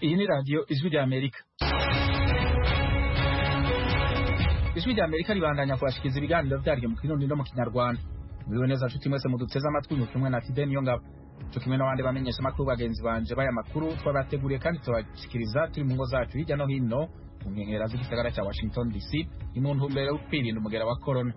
ni radiyo ijwi rya amerika ijwi rya amerika ribandanya kubashikiriza ibiganiro byaryo mu kirundi no mu kinyarwanda muriwe neza nshuti mwese muduteze amatwi mu kimwe na fide niyo ngabo cyo kimwe n'abandi bamenyesha amakuru bagenzi banje baya makuru twabateguriye kandi tubashikiriza turi mu ngo zacu hirya no hino mu nkengera z'igisagara cya washington dc ni mu ntumbero yo kwirinda umugera wa korona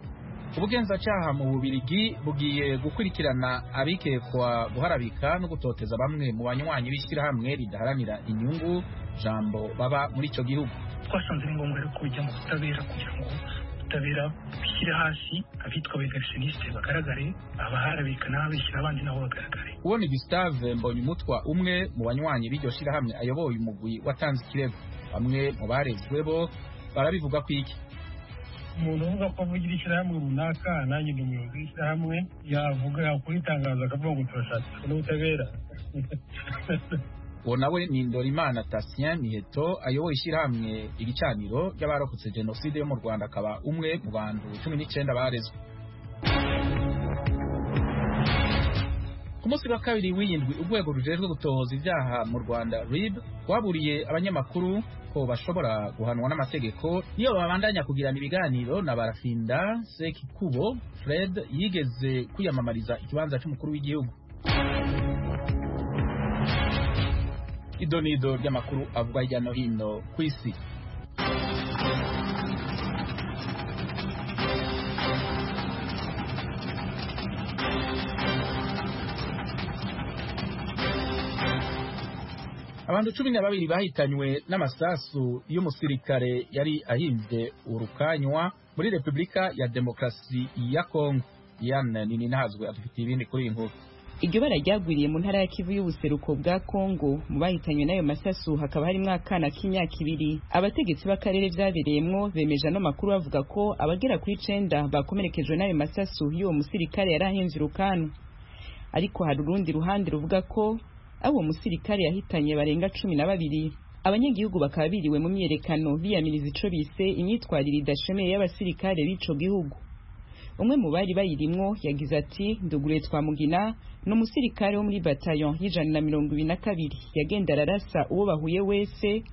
ubugenzacyaha mu bubirigi bugiye gukurikirana abikekwa guharabika no gutoteza bamwe mu banywanyi b'ishyirahamwe ridaharanira inyungu jambo baba muri icyo gihugu twasanze ari ngombwa rero kujya mu butabera kugira ngo ubutabera bushyire hasi abitwa beverishiniste bagaragare abaharabika n'ababishyira abandi nabo bagaragare ubona gustave mbonyumutwa umwe mu banywanyi b'iryo shyirahamwe ayoboye umugwi watanze ikirego bamwe mu barezwe bo barabivuga ko iki umuntu uvuga ko avugira ishyirahamwe runaka nanjye ndi umuyobozi w'ishyirahamwe yavuga yakora itangazo akavuga ngo turashaka n'ubutabera uwo nawe ni ndorimana tasien miheto ayoboye ishyirahamwe ibicaniro ry'abarokotse jenoside yo mu rwanda akaba umwe mu bantu cumi n'icyenda barezwe ku munsi wa kabiri w'iyindwi urwego rujejwe gutohoza ibyaha mu rwanda rib rwaburiye abanyamakuru ko bashobora guhanwa n'amategeko niyo babandanya kugirana ibiganiro na barafinda sekikubo fred yigeze kwiyamamariza ikibanza cy'umukuru w'igihugu ido n'ido ry'amakuru avugwa hirya no hino ku isi abantu cumi na babiri bahitanywe n'amasasu y'umusirikare yari ahimbye urukanywa muri repubulika ya demokarasi ya kongo yana nini ntazwe adufitiye ibindi kuri iyi nkuru iryo bara ryagwiriye mu ntara ya kivu y'ubuseruko bwa kongo mu bahitanywe n'ayo masasu hakaba harimo akana k'imyaka ibiri abategetsi b'akarere byabereyemo bemeje ano makuru bavuga ko abagera kuri icenda bakomerekejwe n'ayo masasu y'uwo musirikare yari ahenze urukanwa ariko hari urundi ruhande ruvuga ko abo musirikare yahitanye barenga cumi na babiri abanyagihugu bakaba biriwe mu myerekano biyamiriza ico bise imyitwarire idashemeye y'abasirikare b'ico gihugu umwe mu bari bayirimwo yagize ati ndugure twamugina ni umusirikare wo muri batayon y'ijana na mirongo ibiri na kabiri yagenda ararasa uwo bahuye wese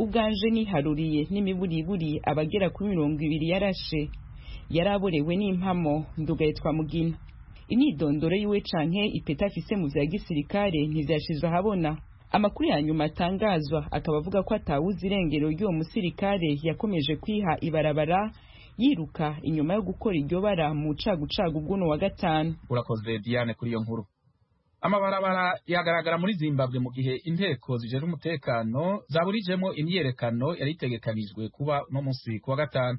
ubwanje niharuriye n'imiburiburi abagera kuri mirongo ibiri yarashe yari aborewe n'impamo ndugaye twamugina imyidondoro yiwe canke ipeta afise mu vya gisirikare ntizashizwe ahabona amakuru ya nyuma atangazwa akaba avuga ko atawuzi irengero ry'uwo musirikare yakomeje kwiha ibarabara yiruka inyuma yo gukora iryo bara mu cagucagu bw'uno wa gatanu urakoze diane kuri iyo nkuru amabarabara yagaragara muri zimbabwe mu gihe inteko zijejwe umutekano zaburijemo imyerekano yari itegekanijwe kuba uno munsi ku wa gatanu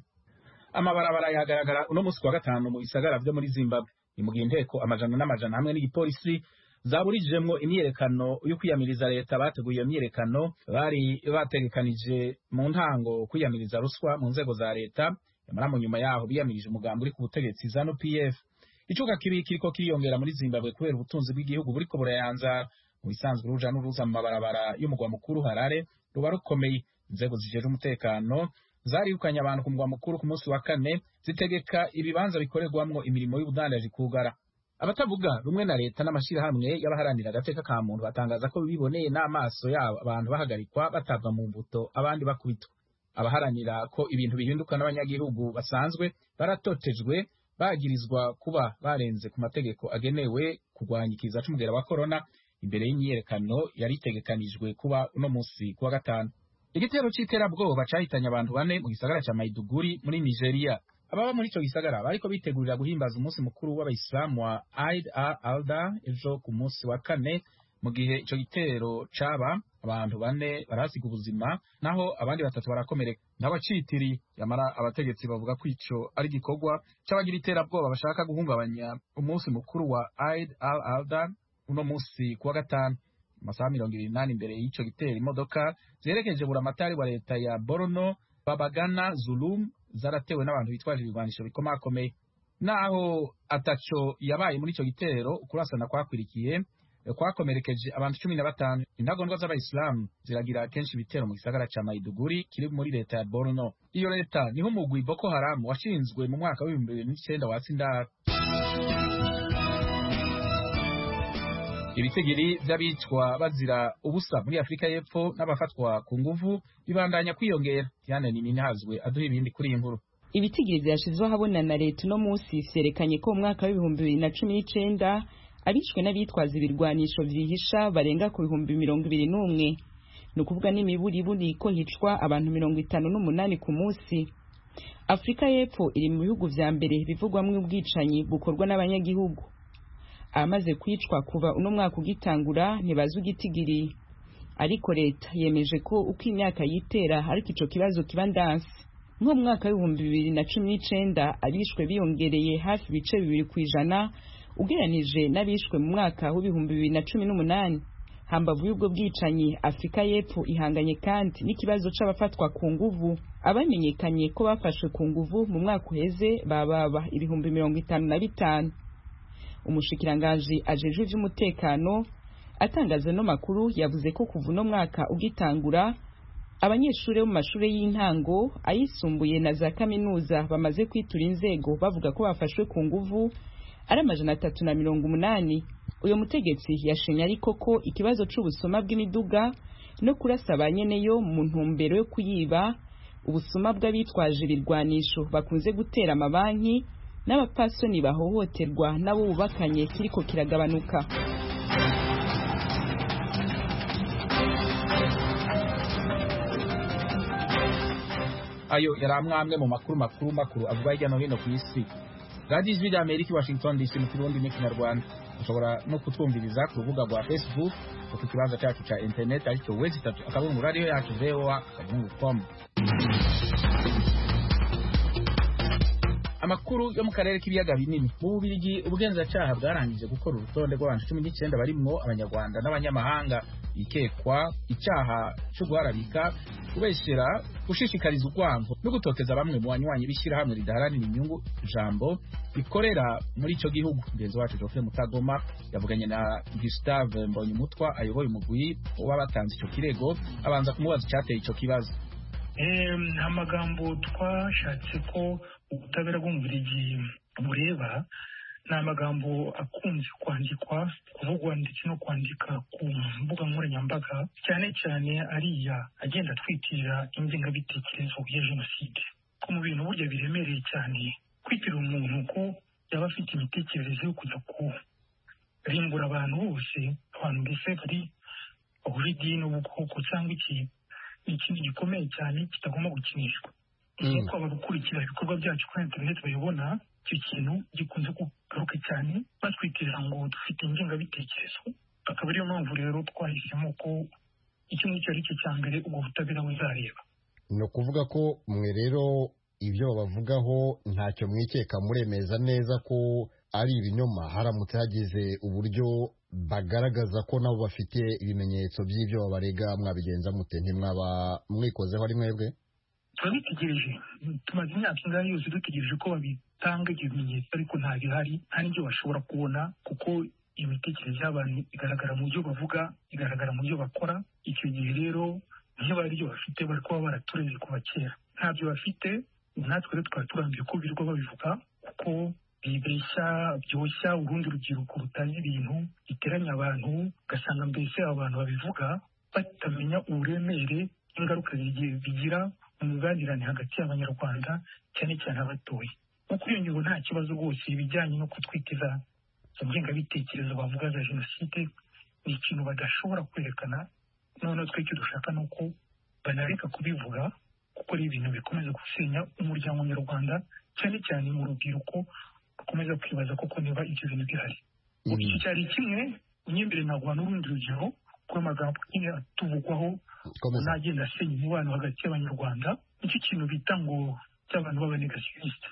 amabarabara yagaragara uno munsi ku wa gatanu mu bisagara vyo muri zimbabwe ni mu gihe inteko amajana n'amajana hamwe n'igipolisi zaburijemwo imyerekano yo kwiyamiriza leta bateguye iyo myerekano bari bategekanije mu ntango kwiyamiriza ruswa mu nzego za leta nyamara mu nyuma yaho biyamirije umugambi uri ku butegetsi zanu pf icuka kibi kiriko kiriyongera muri zimbabwe kubera ubutunzi bw'igihugu buriko burayanzara mu bisanzwe uruja n'uruza mu mabarabara y'umugwa mukuru harare ruba rukomeye inzego zijejwe umutekano zarihukanye abantu ku mugwa mukuru ku munsi wa kane zitegeka ibibanza bikorerwamwo imirimo y'ubudandaji kugara abatavuga rumwe na leta n'amashirahamwe y'abaharanira agateka ka muntu batangaza ko biboneye n'amaso yabo abantu bahagarikwa batabwa mu mbuto abandi bakubitwa abaharanira ko ibintu bihinduka n'abanyagihugu basanzwe baratotejwe bagirizwa kuba barenze ku mategeko agenewe kurwanya ikiza c'umugera wa korona imbere y'imyiyerekano yari itegekanijwe kuba uno musi kuwa gatanu igitero c'iterabwoba cahitanye abantu bane mu gisagara ca maiduguri muri nigeria ababa muri ico gisagara bariko bitegurira guhimbaza umunsi mukuru w'abayisilamu wa aid a alda ejo ku munsi wa kane mu gihe ico gitero caba abantu bane barasiga ubuzima naho abandi batatu barakomereka n'abacitiri yamara abategetsi bavuga ko ico ari igikorwa c'abagira iterabwoba bashaka guhungabanya umunsi mukuru wa Eid al-Adha uno munsi kuwa gatanu amasaha mirongo ibiri n'ane imbere y'ico gitero imodoka ziherekeje buramatari wa leta ya Borno Babagana Zulum zaratewe n'abantu bitwaje ibigwanisho bikomakomeye naho ataco yabaye muri ico gitero ukurasana kwakwirikiye kwakomerekeje abantu cumi na batanu intagondwa z'abayisilamu ziragira kenshi ibitero mu gisagara ca maiduguri kiri muri leta ya borno iyo leta niho umugwi boko haramu washinzwe mu mwaka w'ibihumbi bibiri n'icenda watsi indaro ibitigiri by'abicwa bazira ubusa muri afurika y'epfo n'abafatwa ku nguvu bibandanya kwiyongera diane nininihazwe aduha ibindi kuri iyi nkuru ibitigiri byashyizwe ahabona na leta uno munsi vyerekanye ko mu mwaka w'ibihumbi bibiri na cumi n'icenda abishwe n'abitwaza ibirwanisho vyihisha barenga ku bihumbi mirongo ibiri n'umwe ni ukuvuga n'imiburiburi ko hicwa abantu mirongo itanu n'umunani ku munsi afurika y'epfo iri mu bihugu vya mbere bivugwamwo ubwicanyi bukorwa n'abanyagihugu amaze kwicwa kuva uno mwaka ugitangura ntibazi ugitigiri ariko leta yemeje ko uko imyaka yitera ariko ico kibazo kiba ndansi nko mu mwaka w'ibihumbi bibiri na cumi n'icenda abishwe biyongereye hafi ibice bibiri ku ijana ugereranije n'abishwe mu mwaka w'ibihumbi bibiri na cumi n'umunani hambavu y'ubwo bwicanyi afurika y'epfo ihanganye kandi n'ikibazo c'abafatwa ku nguvu abamenyekanye ko bafashwe ku nguvu mu mwaka uheze bababa ibihumbi mirongo itanu na bitanu umushikiranganji ajejwe ivy'umutekano atangaza no makuru yavuze ko kuva uno mwaka ugitangura abanyeshuri bo mu mashuri y'intango ayisumbuye na za kaminuza bamaze kwitura inzego bavuga ko bafashwe ku nguvu ari amajana atatu na mirongo umunani uyu mutegetsi yashimye ariko ko ikibazo c'ubusuma bw'imiduga no kurasa ba nyeneyo mu ntumbero yo kuyiba ubusuma bw'abitwaje ibirwanisho bakunze gutera amabanki n'abapasoni bahohoterwa nabo bubakanye kiriko kiragabanuka ayo yari amwe amwe mu makuru makuru makuru avugwa hirya no hino ku isi radiyo ijwi rya amerika i washington dc mu kirundi n'ikinyarwanda ushobora no kutwumviriza ku rubuga rwa facebook ku kibanza cyacu cya interineti aricyo wezi itatu akabungu radiyo yacu voa akabungu com amakuru yo mu karere k'ibiyaga binini mu bubirigi ubugenzacyaha bwarangije gukora urutonde rw'abantu cumi n'icyenda barimwo abanyarwanda n'abanyamahanga bikekwa icyaha cyo guharabika kubeshyera gushishikariza urwango no gutoteza bamwe mu banywanyi b'ishyirahamwe ridaharanira inyungu jambo rikorera muri icyo gihugu mugenzi wacu jofe mutagoma yavuganye na gustave mbonyumutwa ayoboye umugwi w'abatanze icyo kirego abanza kumubaza icyateye icyo kibazo amagambo twashatse ko ubutabera bw'umubirigi bureba ni amagambo akunze kwandikwa kuvugwa ndetse no kwandika ku mbuga nkoranyambaga cyane cyane ariya agenda atwikira ingengabitekerezo ya jenoside ko mu bintu burya biremereye cyane kwitirira umuntu ko yaba afite imitekerereze yo kujya kurimbura abantu bose abantu mbese bari bahuje idini ubukoko cyangwa iki ni ikintu gikomeye cyane kitagomba gukinishwa nk'uko abagukurikira ibikorwa byacu kuri interineti bayobona icyo kintu gikunze kugaruka cyane batwitira ngo dufite ingengabitekerezo akaba ariyo mpamvu rero twahisemo ko icyo ngicyo ari cyo cya mbere ubwo butabera buzareba ni ukuvuga ko mwe rero ibyo bavugaho ntacyo mwikeka muremeza neza ko ari ibinyoma haramutse hagize uburyo bagaragaza ko nabo bafite ibimenyetso by'ibyo babarega mwabigenza mute ntimwaba mwikozeho ari mwebwe turabitegereje tumaze imyaka ingana yose dutegereje ko babitanga ibyo bimenyetso ariko nta bihari nta n'ibyo bashobora kubona kuko imitekerereze y'abantu igaragara mu byo bavuga igaragara mu byo bakora icyo gihe rero niyo bari ibyo bafite bari kuba baratureze kuva kera ntabyo bafite natwe rero twaba turambiye ko birirwa babivuga kuko bibeshya byoshya urundi rubyiruko rutazi ibintu biteranya abantu ugasanga mbese abantu babivuga batamenya uburemere ingaruka bigira imibanirane hagati y'abanyarwanda cyane cyane abatoye kuko iyo ngingo nta kibazo rwose ibijyanye no kutwiteza ingengabitekerezo bavuga za jenoside ni ikintu badashobora kwerekana noneho twe icyo dushaka ni uko banareka kubivuga kuko ari ibintu bikomeza gusenya umuryango nyarwanda cyane cyane mu rubyiruko rukomeza kwibaza koko niba ibyo bintu bihari iki cyari kimwe unyembere ntabwo n'urundi rugero rw'amagambo nyine atuvugwaho nagenda asenya umubano hagati y'abanyarwanda nicyo kintu bita ngo cy'abantu b'abanegasiyoniste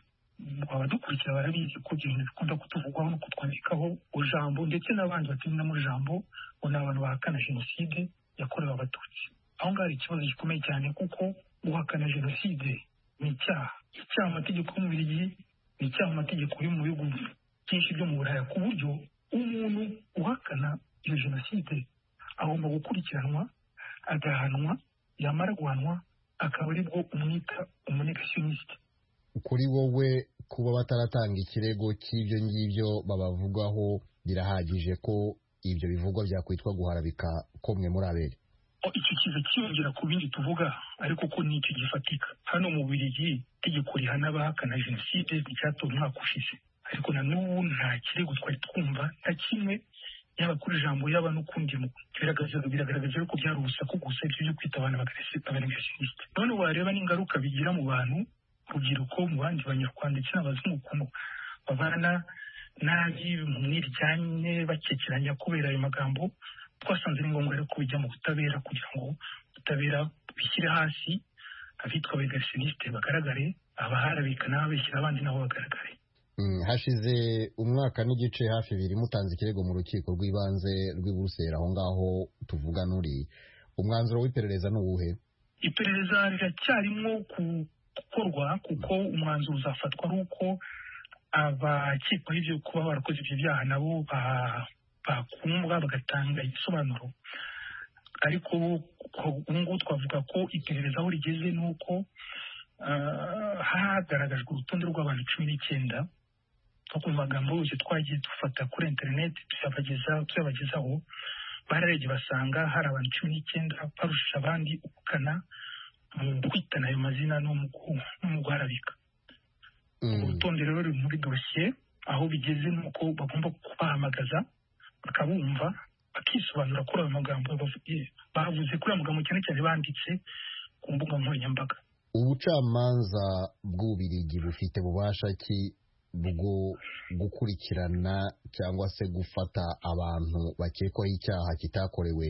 baba dukurikira barabizi ko ibyo bintu bikunda kutuvugwaho no kutwandikaho ijambo ndetse n'abandi batunyuramo ijambo ngo ni abantu bahakana jenoside yakorewe abatutsi aho ngaho hari ikibazo gikomeye cyane kuko guhakana jenoside ni icyaha icyaha amategeko y'umubiri ni icyaha amategeko yo mu bihugu byinshi byo mu buraya ku buryo umuntu uhakana iyo jenoside agomba gukurikiranwa agahanwa yamara guhanwa akaba ari bwo umwita umunegasiyonisite kuri wowe kuba bataratanga ikirego cy'ibyo ngibyo babavugwaho birahagije ko ibyo bivugwa byakwitwa guharabika ko mwe muri abere icyo kiza kiyongera ku bindi tuvuga ariko ko ni icyo gifatika hano mu Bubiligi itegeko rihana abahakana jenoside nticyatowe umwaka ushize ariko na n'ubu nta kirego twari twumva nta kimwe yaba kuri ijambo yaba n'ukundi biragaragaza yuko byari urusaku gusa ibyo byo kwita abantu bagaragisite none wareba n'ingaruka bigira mu bantu urubyiruko mu bandi banyarwanda ndetse n'abazungu ukuntu babana nabi mu mwiryane bakekeranya kubera ayo magambo twasanze ari ngombwa rero kubijya mu butabera kugira ngo ubutabera bishyire hasi abitwa abagaragisite bagaragare abaharabika n'ababeshyira abandi nabo bagaragare hashize umwaka n'igice hafi biri mutanze ikirego mu rukiko rw'ibanze rw'i Buruseli aho ngaho tuvuga n'uri umwanzuro w'iperereza ni uwuhe iperereza riracyarimo gukorwa kuko umwanzuro uzafatwa ari uko abakekwaho ibyo kuba barakoze ibyo byaha nabo bakundwa bagatanga igisobanuro ariko ubu ngubu twavuga ko iperereza aho rigeze ni uko hagaragajwe urutonde rw'abantu cumi n'icyenda nko ku magambo yose twagiye dufata kuri interineti tuyabagezaho bararebye basanga hari abantu cumi n'icyenda barusha abandi ubukana mu kwitana ayo mazina no mu guharabika urutonde rero ruri muri dosiye aho bigeze ni uko bagomba kubahamagaza bakabumva bakisobanura kuri ayo magambo bavuze kuri ayo magambo cyane cyane banditse ku mbuga nkoranyambaga ubucamanza bw'ububirigi bufite bubasha ki bwo gukurikirana cyangwa se gufata abantu bakekwaho icyaha kitakorewe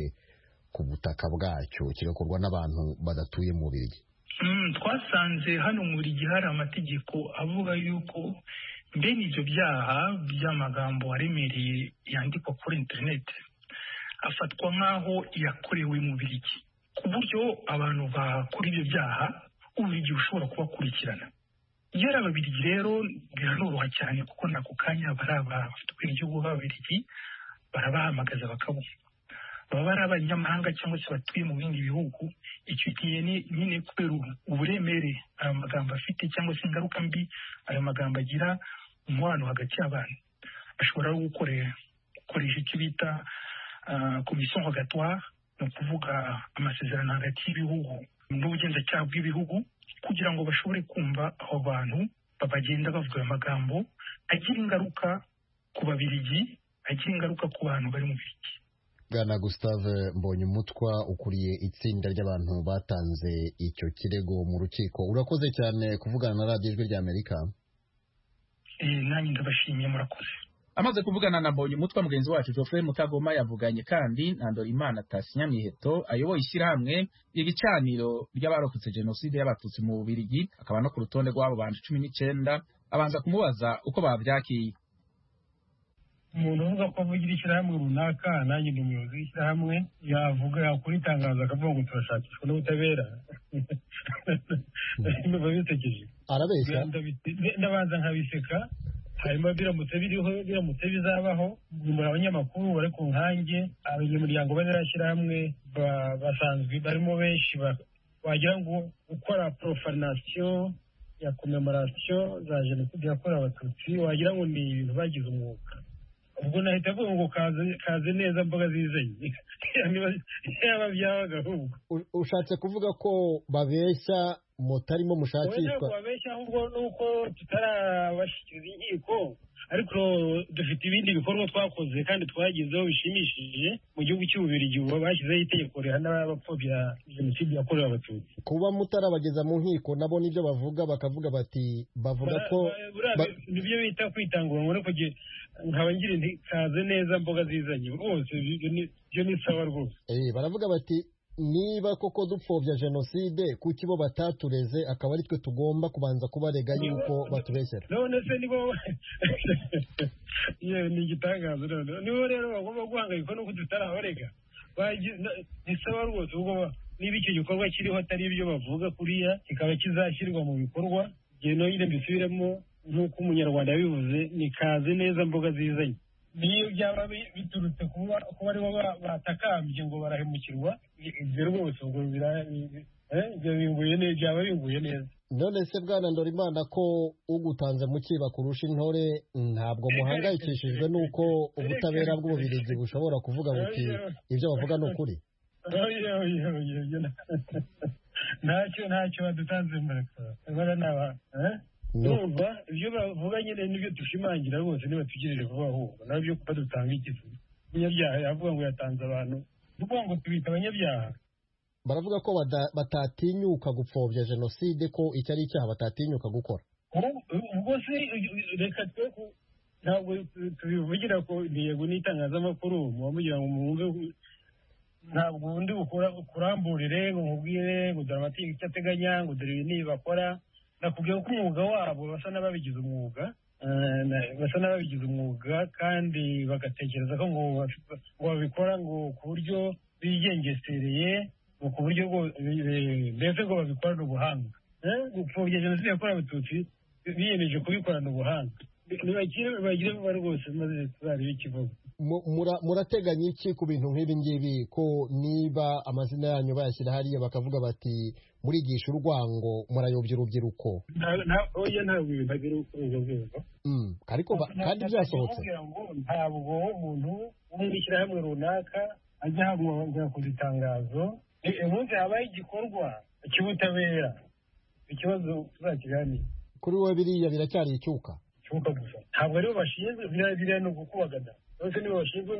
ku butaka bwacyo kigakorwa n'abantu badatuye mu bubirigi twasanze hano mu bubirigi hari amategeko avuga yuko mbene ibyo byaha by'amagambo aremereye yandikwa kuri interineti afatwa nk'aho yakorewe mu bubirigi ku buryo abantu bakora ibyo byaha uburyo ushobora kubakurikirana iyo ari ababirigi rero biranoroha cyane kuko nako kanya bari abafite ubwiryo b'ababirigi barabahamagaza bakabumva baba ari abanyamahanga cyangwa se batuye mu bindi bihugu icyo gihe nyine kubera uburemere ayo magambo afite cyangwa se ingaruka mbi ayo magambo agira umubano hagati y'abantu bashobora gukoresha icyo bita komisiyo rogatoire ni ukuvuga amasezerano hagati y'ibihugu n'ubugenzacyaha bw'ibihugu kugira ngo bashobore kumva abo bantu babagenda bavuga ayo magambo agira ingaruka ku babirigi agira ingaruka ku bantu bari mu birigi bwana gustave mbonyumutwa ukuriye itsinda ry'abantu batanze icyo kirego mu rukiko urakoze cyane kuvugana na radiyo ijwi ry'amerika nanjye ndabashimiye murakoze amaze kuvugana na mbonye umutwa mugenzi wacu Geoffrey Mutagoma yavuganye kandi na Ndorimana Tasinya Miheto ayoboye ishyirahamwe ibicaniro ry'abarokotse jenoside y'abatutsi mu Bubiligi akaba no ku rutonde rw'abo bantu cumi n'icyenda abanza kumubaza uko babyakiye umuntu uvuga ko avugira ishyirahamwe runaka nanjye ndi umuyobozi w'ishyirahamwe yavuga yakora itangazo akavuga ngo turashakishwa n'ubutabera ndumva bisekeje arabeshya ndabanza nkabiseka hanyuma biramutse biriho biramutse bizabaho nyuma abanyamakuru bari ku nkange abanyamuryango banarashyirahamwe basanzwe barimo benshi wagira ngo gukora porofarinasiyo ya komemoration za jenoside yakorewe abatutsi wagira ngo ni ibintu bagize umwuga ubwo nahita avuga ngo kaze neza mboga zizanye yaba byabaga ahubwo ushatse kuvuga ko babeshya mutarimo mushakishwa babeshya ahubwo nuko tutarabashyikiriza inkiko ariko dufite ibindi bikorwa twakoze kandi twagezeho bishimishije mu gihugu cy'ububirigi ubu bashyizeho itegeko rihana abapfobya jenoside yakorewe abatutsi kuba mutarabageza mu nkiko nabo nibyo bavuga bakavuga bati bavuga ko nibyo bita kwitangura ngo kugira nkaba ngira inti kaze neza mboga zizanye rwose ibyo ni sawa rwose baravuga bati niba koko dupfobya jenoside kuki bo batatureze akaba ari twe tugomba kubanza kubarega yuko batubeshyera none se nibo ni igitangazo noneho nibo rero bagomba guhangayikwa nuko tutarabarega bisaba rwose ubwo niba icyo gikorwa kiriho atari ibyo bavuga kuriya kikaba kizashyirwa mu bikorwa ngendo nyine mbisubiremo nk'uko umunyarwanda yabivuze ni kaze neza mboga zizanye niyo byaba biturutse kuba ari bo batakambye ngo barahemukirwa ibyo rwose ubwo eh, ibyo binguye neza byaba binguye neza none se bwana ndorimana ko ugutanze mu kiba kurusha intore ntabwo muhangayikishijwe n'uko ubutabera bw'ububirigi bushobora kuvuga buti ibyo bavuga ni ukuri oya oya oya oya ntacyo ntacyo badutanze mureka bora naba eh? Ni uku- numva ibyo bavuga nyine nibyo dushimangira rwose nibatugirire vuba ahubwo nabyo kuba dutanga igifu umunyabyaha yavuga ngo yatanze abantu tuvuga ngo tubita abanyabyaha baravuga ko bada- batatinyuka gupfobya jenoside ko icyo ari icyaha batatinyuka gukora Ubu- ubwo se reka twe ku- ntabwo tubivugira ku intego n'itangazamakuru muba mugira ngo mwumve ku- ntabwo ubundi ukura- ukuramburire ngo nkubwire ngo dore amategeko icyo ateganya ngo dore ibi n'ibi bakora nakubwira ko umwuga wabo basa n'ababigize umwuga eh, na- basa n'ababigize umwuga kandi bagatekereza ko ngo baf- ngo babikora ngo ku buryo bigengesereye ngo ku buryo bwo- bi- bi- mbese ngo babikorane ubuhanga Eh, gupfobya jenoside yakorewe abatutsi biyemeje kubikorana ubuhanga ntibagire bagire vuba rwose maze tuzarebe ikivugo Mu- mura- murateganya iki ku bintu nk'ibi ngibi ko niba amazina yanyu bayashyira hariya bakavuga bati murigisha urwango murayobya urubyiruko Nta- nta- oya ntabwo ibintu agira urukundo rwego Mm, ariko ba- kandi byasohotse Kugira ngo ntabwo umuntu wo mu ishyirahamwe runaka ajya hagomba kugira itangazo Eh, ubundi habaye igikorwa cy'ubutabera ikibazo tuzakiganira kuri wowe biriya biracyari icyuka cy'uko gusa ntabwo aribo bashinzwe biriya biriya ni ukukubagana bose nibo bashinzwe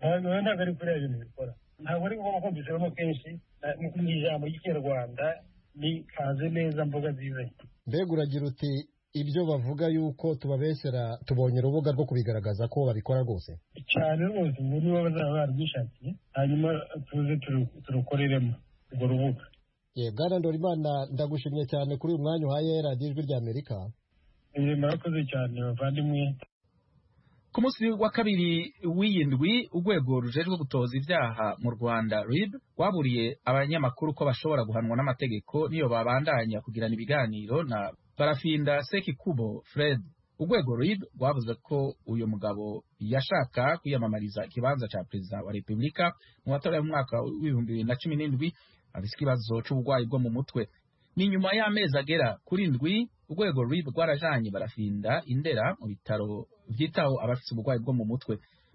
ntabwo ntabwo ari kuriya bintu bikora ntabwo ari ngombwa kumvisemo kenshi na- ni ni ijambo ry'ikinyarwanda ni kanze neza mboga nziza mbega uragira uti ibyo bavuga yuko tubabeshyera tubonye urubuga rwo kubigaragaza ko babikora rwose cyane rwose ngo niba bazaba barwishakiye hanyuma tuze turu- turukoreremo urwo rubuga ye bwana ndorimana ndagushimye cyane kuri uyu mwanya uhaye radiyo ijwi ry'amerika Eh, murakoze cyane bavandimwe ku munsi wa kabiri w'iyindwi urwego rujejwe gutoza ibyaha mu rwanda rib rwaburiye abanyamakuru ko bashobora guhanwa n'amategeko niyo babandanya kugirana ibiganiro na barafinda sekikubo fred urwego rib rwavuze ko uyu mugabo yashaka kwiyamamariza ikibanza cya perezida wa repubulika mu matora yo mu mwaka w'ibihumbi bibiri na cumi n'indwi afite ikibazo cy'uburwayi bwo mu mutwe ni nyuma y'amezi agera kuri ndwi urwego ruri rwarajanye barafinda indera mu bitaro byitaho abafite uburwayi bwo mu mutwe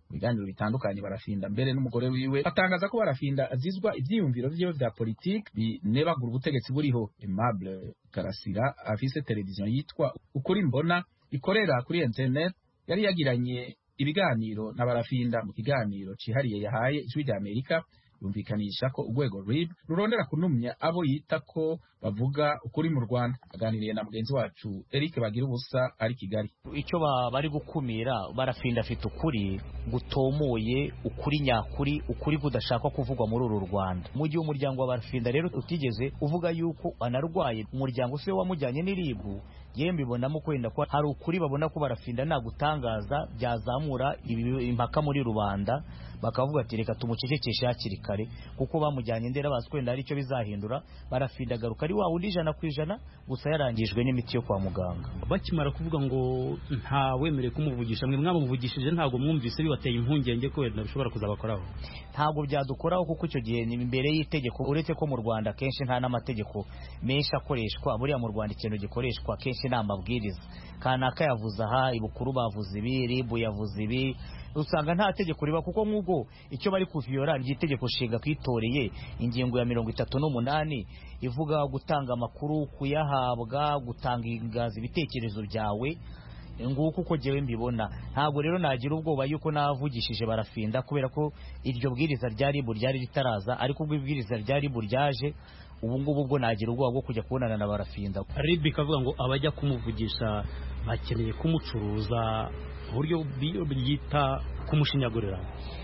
mu biganiro bitandukanye barafinda mbere n'umugore wiwe atangaza ko barafinda azizwa ibyiyumviro vyiwe vya politiki binebagura ubutegetsi buriho aimable karasira afise televiziyo yitwa ukuri mbona ikorera kuri internet yari yagiranye ibiganiro na barafinda mu kiganiro cihariye yahaye ijwi rya amerika yumvikanisha ko urwego rib rurondera kunumya abo yita ko bavuga ukuri mu rwanda aganiriye na mugenzi wacu eric bagira ubusa ari kigali icyo ba- bari gukumira barafinda afite ukuri gutomoye ukuri nyakuri ukuri kudashakwa kuvugwa muri uru rwanda mu gihe umuryango wa barafinda rero utigeze uvuga yuko anarwaye umuryango se wamujyanye n'iribu yewe mbibonamo kwenda ko hari ukuri babona ko barafinda nagutangaza byazamura ibi- impaka muri rubanda bakavuga ati reka tumucecekeshe hakiri kare kuko bamujyanye ndera bazi kwenda hari icyo bizahindura barafinda agaruka ari wa wundi ijana ku ijana gusa yarangijwe n'imiti yo kwa muganga bakimara kuvuga ngo nta wemerewe kumuvugisha mwe mwamuvugishije ntabwo mwumvise bibateye impungenge ko wenda bishobora kuzabakoraho ntabwo byadukoraho kuko icyo gihe ni imbere y'itegeko uretse ko mu rwanda kenshi nta n'amategeko menshi akoreshwa buriya mu rwanda ikintu gikoreshwa kenshi ni amabwiriza kanaka yavuze aha ibukuru bavuze ibi ribu yavuze ibi usanga nta tegeko riba kuko nk'ubwo icyo bari kuviyora ni itegeko nshinga twitoreye ingingo ya mirongo itatu n'umunani ivuga gutanga amakuru kuyahabwa gutangaza ibitekerezo byawe nguko uko jyewe mbibona ntabwo rero nagira ubwoba yuko navugishije barafinda kubera ko iryo bwiriza rya ribu ryari ritaraza ariko ubwo ibwiriza rya ribu ryaje ubu ngubu bwo nagira ubwoba bwo kujya kubonana na barafinda ribi ikavuga ngo abajya kumuvugisha bakeneye kumucuruza mu buryo bw'iyo byita kumushinyagurira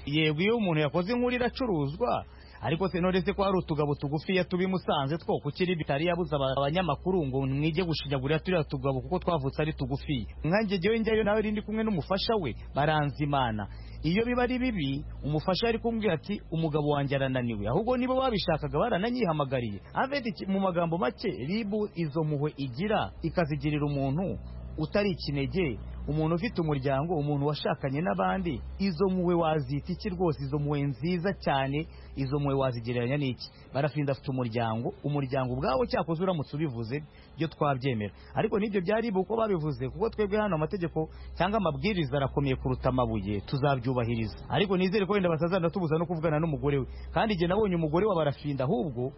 yego iyo umuntu yakoze inkuru iracuruzwa ariko se none se ko hari utugabo tugufiya tubi musanze two kuki ribi itari yabuze aba- abanyamakuru ngo mwige gushinyagurira turiya tugabo kuko twavutse ari tugufiya nkanjye jyewe njyayo nawe rindi kumwe n'umufasha we baranzimana iyo biba ari bibi umufasha ari kumbwira ati umugabo wanjye arananiwe ahubwo niba babishakaga barananyihamagariye avete mu magambo make ribu izo mpuhwe igira ikazigirira umuntu utari ikinege umuntu ufite umuryango umuntu washakanye n'abandi izo muwe wazita iki rwose izo muwe nziza cyane izo muwe wazigereranya n'iki barafinda afite umuryango umuryango ubwawo cyakoze uramutse ubivuze byo twabyemera ariko n'ibyo byari uko babivuze kuko twebwe hano amategeko cyangwa amabwiriza arakomeye kuruta amabuye tuzabyubahiriza ariko nizere ko wenda basazana tubuza no kuvugana n'umugore we kandi igihe nabonye umugore wa barafinda ahubwo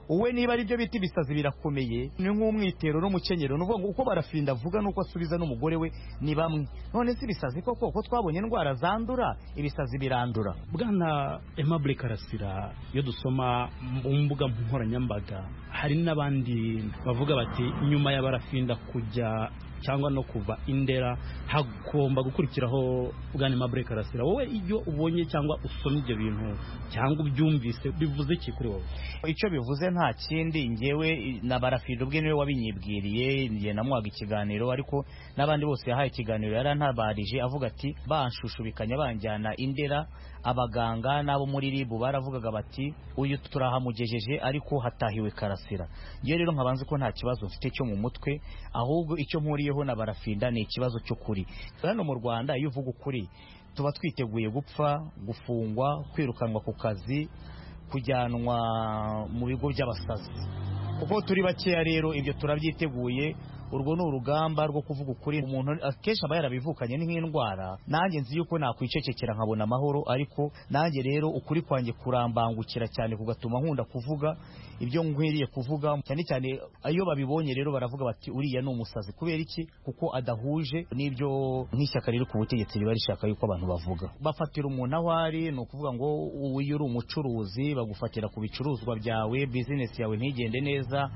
uwe niba ari byo bita ibisazi birakomeye ni nk'umwitero n'umukenyero ni ukuvuga ngo uko barafinda avuga n'uko asubiza n'umugore we ni bamwe none si ibisazi koko ko twabonye indwara zandura ibisazi birandura bwana aimable karasira iyo dusoma mu mbuga nkoranyambaga hari n'abandi bavuga bati nyuma ya barafinda kujya cyangwa no kuva indera hagomba gukurikiraho bwana aimable karasira wowe iyo ubonye cyangwa usoma ibyo bintu cyangwa ubyumvise bivuze iki kuri wowe icyo bivuze nta kindi ngewe na barafinda ubwe niwe wabinyibwiriye ngiye namuhaga ikiganiro ariko n'abandi bose yahaye ikiganiro yarantabarije avuga ati banshushubikanya banjyana indera abaganga n'abo muri ribu baravugaga bati uyu turahamugejeje ariko hatahiwe karasira ngewe rero nkabanze ko nta kibazo mfite cyo mu mutwe ahubwo icyo mpuriyeho na barafinda ni ikibazo cy'ukuri hano mu rwanda iyo uvuga ukuri tuba twiteguye gupfa gufungwa kwirukanwa ku kazi kujyanwa mu bigo by'abasazi kuko turi bakeya rero ibyo turabyiteguye urwo ni urugamba rwo kuvuga ukuri umuntu akenshi aba yarabivukanye n'indwara nanjye nzi yuko nakwicecekera nkabona amahoro ariko nanjye rero ukuri kwanjye kurambangukira cyane kugatuma nkunda kuvuga ibyo nkwiriye kuvuga cyane cyane iyo babibonye rero baravuga bati uriya ni umusazi kubera iki kuko adahuje n'ibyo nk'ishyaka riri ku butegetsi riba rishaka yuko abantu bavuga bafatira umuntu aho ari ni ukuvuga ngo iyo uri umucuruzi bagufatira ku bicuruzwa byawe bizinesi yawe ntigende neza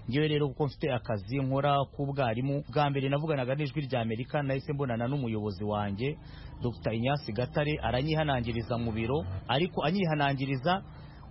ngewe rero kuko mfite akazi nkora ku ubwarimu bwa mbere navuganaga n'ijwi rya amerika nahise mbonana n'umuyobozi wanjye dr inyasi gatare aranyihanangiriza mu biro ariko anyihanangiriza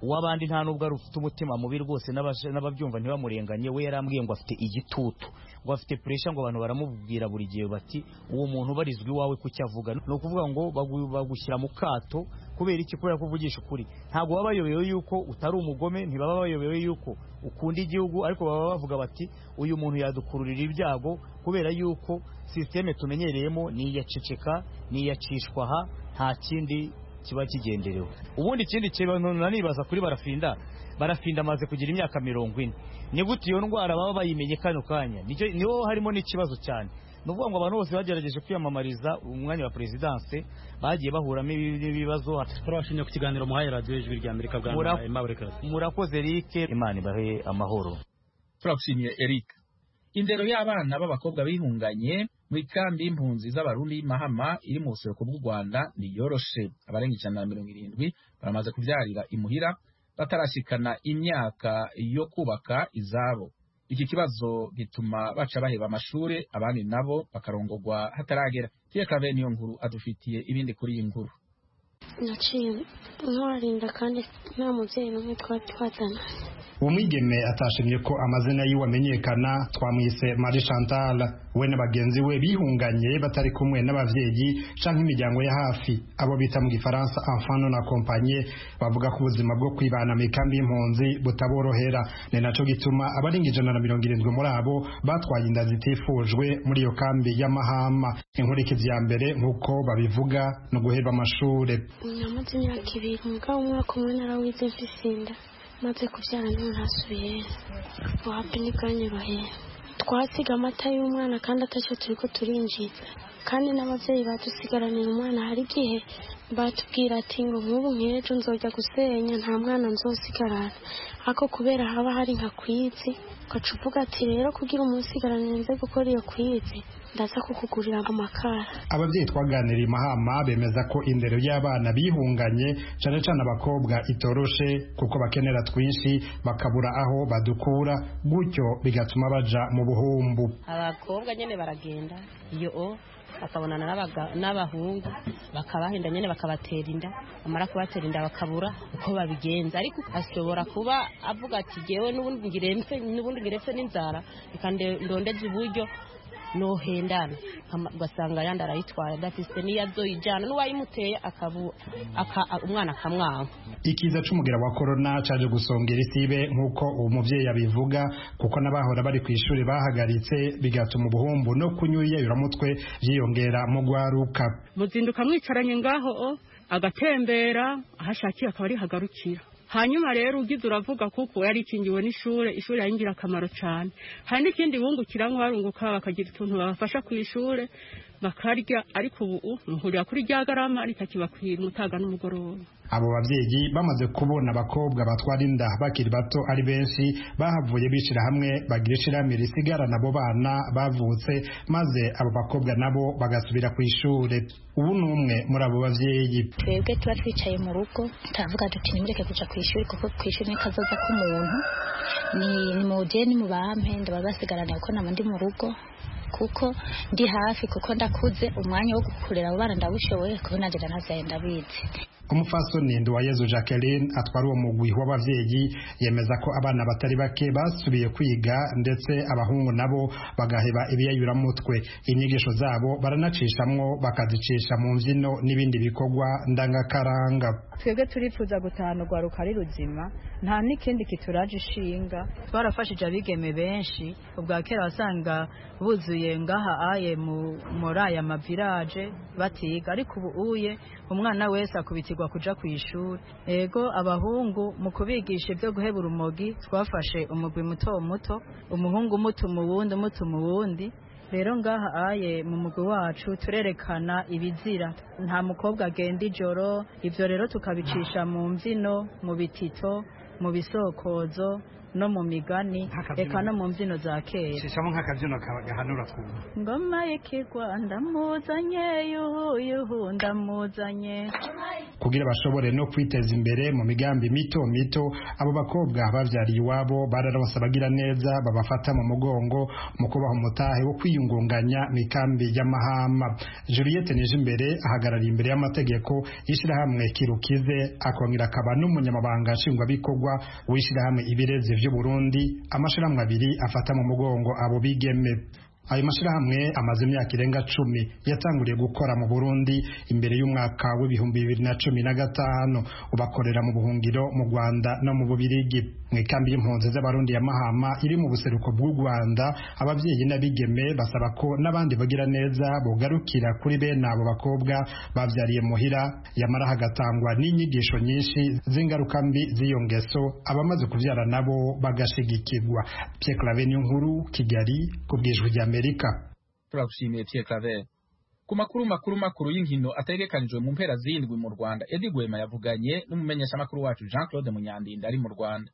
uw'abandi nta nubwo ari ufite umutima mubi rwose n'ababyumva ntibamurenganye we yarambwiye ngo afite igitutu ngo afite puresha ngo abantu baramubwira buri gihe bati uwo muntu ubarizwa iwawe kucyo avuga ni ukuvuga ngo bagushyira mu kato kubera iki kubera ko uvugisha ukuri ntabwo baba bayobewe yuko utari umugome ntibaba bayobewe yuko ukunda igihugu ariko baba bavuga bati uyu muntu yadukururira ibyago kubera yuko sisiteme tumenyereyemo ni iyaceceka ni iyacishwa aha nta kindi kiba kigenderewe ubundi ikindi kintu nanibaza kuri barafinda barafinda amaze kugira imyaka mirongo ine ni gute iyo ndwara baba bayimenye kano kanya niho harimo n'ikibazo cyane ni ukuvuga ngo abantu bose bagerageje kwiyamamariza umwanya wa perezidanse bagiye bahuramo ibibazo turabashimye ku kiganiro muhaye radiyo ijwi rya amerika bwa murakoze erike imana ibahe amahoro turagushimiye erike indero y'abana b'abakobwa bihunganye muri kambi y'impunzi z'abarundi y'imahama iri mu buseruko bw'u rwanda ntiyoroshe abarenga ijana na mirongo irindwi baramaze kubyarira imuhira batarashikana imyaka yo kubaka izabo iki kibazo gituma baca baheba amashuri abandi nabo bakarongogwa hataragera tiyeka bene iyo nkuru adufitiye ibindi kuri iyi nkuru naciye nkorarinda kandi nta mubyeyi n'umwe twari twazana uwo mwigeme atashimye ko amazina yiwe amenyekana twamwise Marie Chantal we na bagenzi we bihunganye batari kumwe n'abavyeyi canke imiryango ya hafi abo bita mu gifaransa enfant non accompagné bavuga ko ubuzima bwo kwibana mu ikambi y'impunzi butaborohera ni naco gituma abarenga ijana na mirongo irindwi muri abo batwaye inda zitifujwe muri iyo kambi y'amahama inkurikizi ya mbere nk'uko babivuga no guheba amashure namaze imyaka ibiri mugabo umwaka umwe narawize mfise inda maze kubyara ntunasubiye wapi n'ibwanyu bahera twasiga amata y'umwana kandi atacyo turi ko turinjiza kandi n'ababyeyi badusigaranira umwana hari igihe batubwira ati ngo nk'ubu nk'ejo nzojya gusenya nta mwana nzosigarana ariko kubera haba hari nka kwizi ugaca uvuga ati rero kugira umunsigaranire nze gukora iyo kwizi ndaza kukugurira amakara ababyeyi twaganiriye mahama bemeza ko indero y'abana bihunganye cyane cyane abakobwa itoroshe kuko bakenera twinshi bakabura aho badukura gutyo bigatuma baja mu buhumbu abakobwa nyine baragenda iyo o bakabonana n'abahungu bakabahenda nyine bakabatera inda bamara kubatera inda bakabura uko babigenza ariko ashobora kuba avuga ati ngewe n'ubundi ngirepfe n'inzara reka ndondeze uburyo nohendana ugasanga yandi arayitwara adafite n'iyo azoyijyana n'uwayimuteye akabu- aka- umwana akamwanga ikiza c'umugera wa korona caje gusongera isibe nk'uko uwo muvyeyi abivuga kuko n'abahora bari kw'ishuri bahagaritse bigatuma ubuhumbu no kunyuyayuramutwe vyiyongera mu rwaruka muzinduka mwicaranye ngaho o, agatembera ahashakiye akaba ari hagarukira hanyuma rero ugize uravuga kuko yari ikingiwe n'ishuri ishuri ari ingirakamaro cyane hari n'ikindi bungukiramo barunguka bakagira utuntu babafasha ku ishuri bakarya ariko ubu muhurira kuri rya garama ritakiba ku mutaga n'umugoroba abo bavyeyi bamaze kubona abakobwa batwara inda bakiri bato ari benshi bahavuye bishira hamwe bagira ishirahamwe risigarana abo bana bavutse maze abo bakobwa nabo bagasubira kw'ishure ubu ni umwe muri abo bavyeyi twebwe tuba twicaye mu rugo turavuga duti nimureke kuja ku ishuri kuko ku ishuri ni kazoza k'umuntu ni ni muje ni mubampe ndaba basigarana kuko naba ndi mu rugo kuko ndi hafi kuko ndakuze umwanya wo gukurira abo bana ndabushoboye kuko nanje ndanavyaye ndabizi umupfasoni nduwayezu jacqueline atwara uwo mugwi w'abavyeyi yemeza ko abana batari bake basubiye kwiga ndetse abahungu nabo bagaheba ibiyayuramutwe inyigisho zabo baranacishamwo bakazicisha mu mbyino n'ibindi bikorwa ndangakaranga twebwe turifuza gutahana urwaruka ari ruzima nta n'ikindi kituraje ishinga twarafashije abigeme benshi ubwa kera wasanga buzuye ngaha aye mu- muri aya mavilaje batiga ariko ubu uye umwana wese akubitirwa kuja ku ishuri ego abahungu mu kubigisha ibyo guheba urumogi twafashe umugwi muto muto umuhungu umutuma uwundi umutuma uwundi rero ngaha aye mu mugwi wacu turerekana ibizira nta mukobwa agenda ijoro ibyo rero tukabicisha mu mbyino mu bitito mu bisokozo no mu migani reka no mu mbyino za kera shishamo nk'akabyino gahanura twumva ngoma y'ikigwa ndamuzanye yuhu yuhu ndamuzanye kugira bashobore no kwiteza imbere mu migambi mito mito abo bakobwa bavyariye iwabo bararonse abagira neza babafata mu mugongo mu kubaha umutahe wo kwiyungunganya mikambi y'amahama juliette nijimbere ahagarariye imbere y'amategeko y'ishirahamwe kirukize akongera akaba n'umunyamabanga nshingwabikorwa w'ishirahamwe ibirezi vy'uburundi amashirahamwe abiri afata mu mugongo abo bigeme ayo mashyirahamwe amaze imyaka irenga cumi yatanguriye gukora mu burundi imbere y'umwaka w'ibihumbi bibiri na cumi na gatanu ubakorera mu buhungiro mu rwanda no mu bubirigi mu ikambi y'impunzi z'abarundi ya mahama iri mu buseruko bw'u rwanda ababyeyi n'abigeme basaba ko n'abandi bagira neza bugarukira kuri bene abo bakobwa babyariye muhira yamara hagatangwa n'inyigisho nyinshi z'ingaruka mbi z'iyo ngeso abamaze kubyara nabo bagashigikirwa Pierre Claver nkuru kigali ku bw'ijwi ry'amerika turagushimiye Pierre Claver ku makuru makuru makuru y'inkino ategekanijwe mu mpera z'indwi mu Rwanda Eddie Gwema yavuganye n'umumenyeshamakuru wacu Jean Claude Munyandinda ari mu Rwanda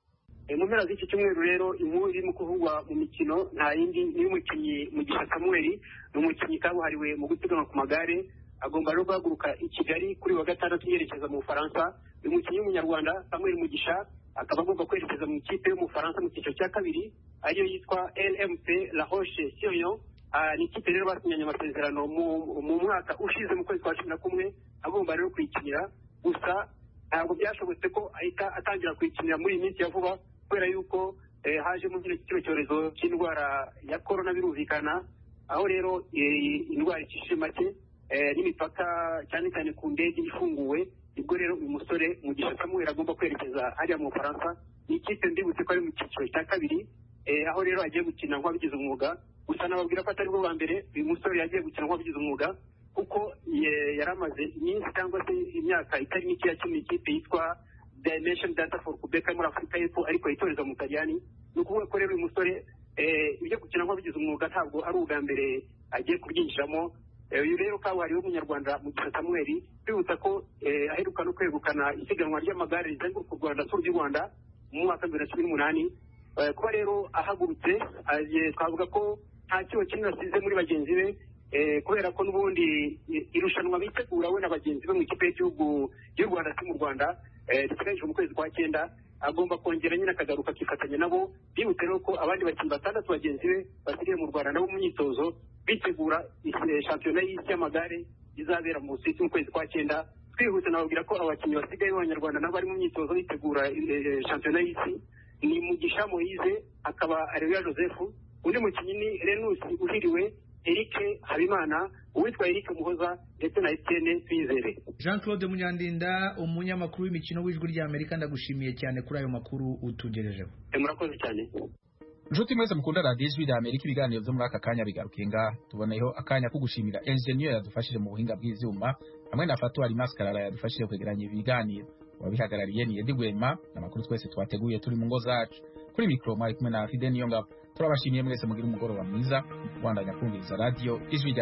E, mu mpera z'iki cyumweru rero inkuru irimo kuvugwa mu mikino nta yindi ni umukinnyi mugisha samuel ni umukinnyi kabuhariwe mu gusiganwa ku magare agomba rero guhaguruka i kigali kuri wa gatandatu yerekeza mu bufaransa uyu mukinnyi w'umunyarwanda samuel mugisha akaba agomba kwerekeza mu ikipe y'umufaransa mu cyiciro cya kabiri ariyo yitwa lmp la roche sirion Ah, ni ikipe rero basinyanye amasezerano mu- mu mwaka ushize mu kwezi kwa cumi na kumwe agomba rero kuyikinira gusa ntabwo byashobotse ko ahita atangira kuyikinira muri iyi minsi ya vuba kubera yuko eh, hajemo kino kino cyorezo cy'indwara ya korona birumvikana aho rero eh, indwara ikishije make eh, n'imipaka cyane cyane ku ndege ifunguwe nibwo rero uyu musore mugisha samuel agomba kwerekeza hariya mu bufaransa ni ikipe ndibutse ko ari mu cyiciro cya kabiri eh, aho rero agiye gukina nk'abigize umwuga gusa nababwira ko atari bwo bwa mbere uyu musore yagiye gukina nk'uwabigize umwuga kuko ye- yari amaze iminsi cyangwa se imyaka itari mike yakina ikipe yitwa dimension data for quebec muri afurika y'epfo ariko yitoreza mu karyani ni ukuvuga ko rero uyu musore eh, ibyo gukina nk'uwabigize umwuga ntabwo ari ubwa mbere agiye kubyinjiramo Eh, uyu rero kabuhariwe w'umunyarwanda mu gihe samuel twibutsa ko eh, aheruka no kwegukana isiganwa ry'amagare rizenguruka u rwanda turu ry'u rwanda mu mwaka bibiri na cumi n'umunani Eh, kuba rero ahagurutse agiye twavuga ko nta kiba kinini asize muri bagenzi be eh, kubera ko n'ubundi i- irushanwa bitegura we na bagenzi be mu ikipe y'igihugu y'u rwanda si mu rwanda eh, riteganyijwe mu kwezi kwa cyenda agomba kongera nyine akagaruka akifatanya nabo byibutse rero ko abandi bakinnyi batandatu bagenzi be basigaye mu rwanda nabo mu myitozo bitegura isi- shampiyona y'isi y'amagare izabera mu busuwisi mu kwezi kwa cyenda twihuse nababwira ko abakinnyi basigaye b'abanyarwanda nabo bari mu myitozo bitegura eh, shampiyona y'isi ni mugisha moise akaba areruya joseph undi mukinnyi ni renus uhiriwe eric habimana uwitwa eric muhoza ndetse na etiyene twizere jean claude munyandinda umunyamakuru w'imikino w'ijwi ry'amerika ndagushimiye cyane kuri ayo makuru utugejejeho Eh, murakoze cyane nshuti mwese mukunda radiyo ijwi rya amerika ibiganiro byo muri aka kanya bigarukira ngaha tuboneyeho akanya ko gushimira enjeniyeri yadufashije mu buhinga bw'ibyuma hamwe na fatuwa maskarara yadufashije kwegeranya ibi biganiro uwabihagarariye ni edi rwema n'amakuru twese twateguye turi mu ngo zacu kuri mikoro mwari kumwe na fide niyongabo turabashimiye mwese mugira umugoroba mwiza mu kubandanya kumviriza radiyo ijwi rya